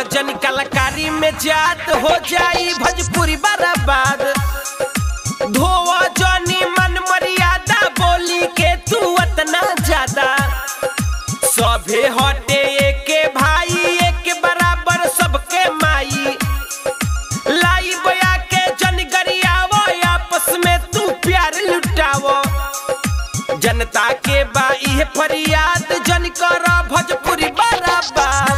जन कलाकारी में जात हो जाई भोजपुरी बर्बाद धोवा जनी मन मर्यादा बोली के तू अतना ज्यादा सभे हटे एके भाई एक बराबर सबके माई लाई बया के जन गरियावो आपस में तू प्यार लुटावो जनता के बा इहे फरियाद जन कर भोजपुरी बराबर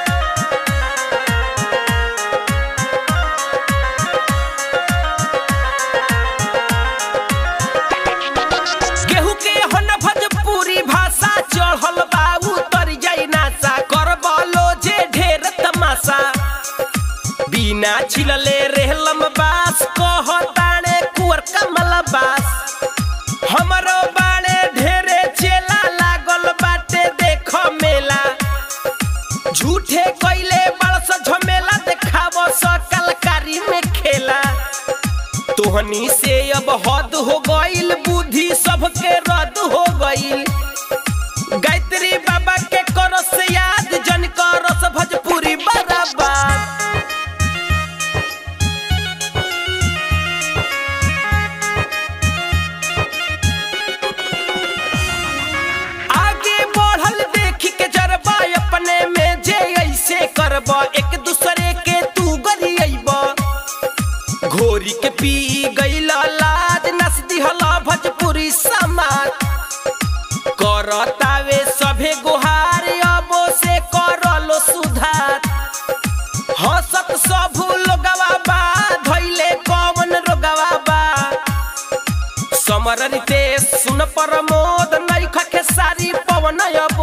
केहू के हो न भोजपुरी भाषा चढ़ल बा उतर जाई नासा कर बोलो जे ढेर तमाशा बिना छिलले रहलम बास कह ताणे कुर कमल बास हमरो बाणे ढेरे चेला लागल बाटे देख मेला झूठे कइले बड़स झमेला देखावो स कलकारी में खेला तोहनी से अब हद हो गईल बुद्धि सबके रद्द हो गईल गायत्री बाबा के करस याद जन करस भोजपुरी बराबर आगे बढ़ल देख के जरबा अपने में जे ऐसे करब एक दूसरे के तू गरियब घोरी के पी गईल लाज नस दिहल भोजपुरी समाज करतावे सभे गुहार अबो से करलो सुधार हंसत सब लोगवा बा धैले कौन रोगवा बा समर रितेश सुन प्रमोद नैख के सारी पवन अब